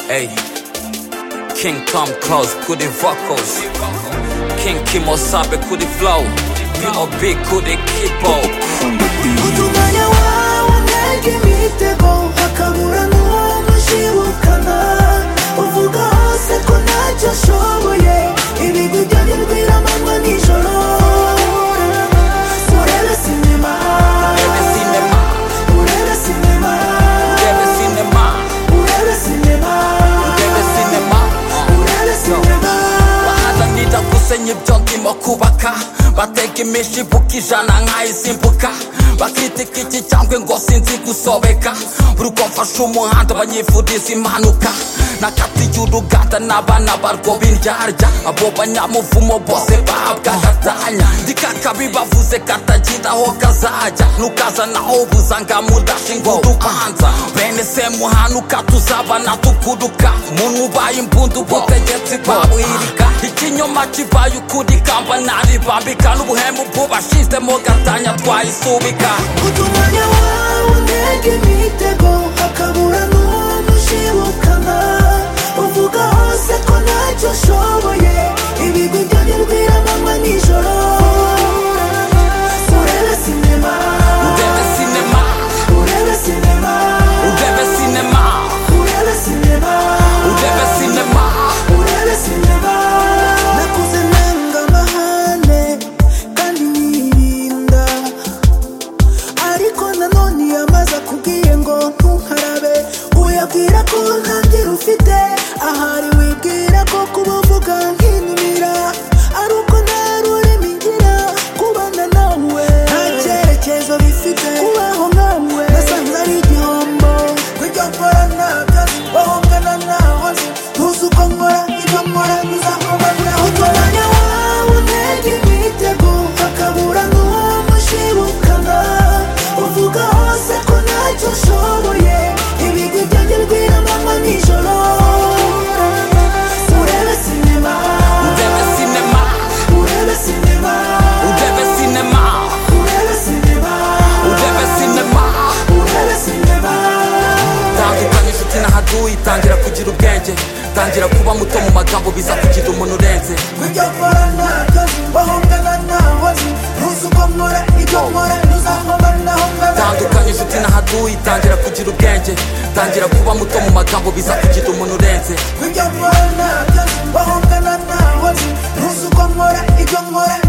Ey, King come close, ku di vocals King Kimo Sabe, ku di flow B.O.B. ku di kipo 우두마냐 와와 날개 밑에 고악함으로 무엇이울까나 오후가 어색고 낮저 쇼부에 이미 구겨진 귀라만만 이절로 우레라 시네마 우레라 시네마 우레라 시네마 우레라 시네마 Nida kusenye mjongi mokubaka Bateke mishi bukijana ngai simbuka Bakiti kiti changwe ngosinzi kusobeka Burukomfa shumuhanda banyifudisa impanuka nakati y'uruganda n'abana barwo b'indyarya abo banyamuvumo bose babwagatanya ndikakabi bavuze katagira aho kazajya nukazanaho ubuza ngamudasha ingudu ubanza bene semuhanuka tuzabana tukuruka muntu ubaye imbunda ubutegetsi bwabwirika ikinyoma kibaye ukuri kamba naribambika n'ubuhemu bwubashizemo gatanya twayisubika 우두마냐 와와 날개 밑에 고악함으로 무엇이울까나 오후가 어색고 낮저 쇼부에 이미 구겨진 귀라만만 이절로 우레라 시네마 udebe sinema 우레라 시네마 udebe sinema 우레라 시네마 udebe sinema nakuze nanga amahane kandi nirinda ariko nanone yamaze akubwiye ngo ntuharabe uyabwira ko nta ngira ufite ahari wibwira ko kuba uvuga nk'inubira ari uko nta rurimi ngira kubana nawe nta cyerekezo bifite kubaho nkawe nasanze ari igihombo ibyo nkora ntabyo nzi bahongana ntaho nzi ntuzi uko nkora ibyo nkora bizahomba birahutobanya wawe unenge imitego hakabura n'uwo mushibukana uvuga hose ko ntacyo ushoboye ibigwi byanjye rw'iramanywa nijoro urebe sinema Udebe sinema, urebe sinema udebe sinema, urebe sinema udebe sinema. urebe sinema Tandukanya inshuti n'ahaduyi, tangira kugira ubwenge tangira kuba muto mu magambo biza kugira umuntu urenze ibyo nkora ntakazi bahongana ntahozi ntuzi uko nkora ibyo nkora ntuzahoma nahongana tandukanya inshuti n'ahaduyi tangira kugira ubwenge tangira kuba muto mu magambo biza kugira umuntu urenze ibyo nkora ntakazi bahongana ntahozi ntuzi uko nkora ibyo nkora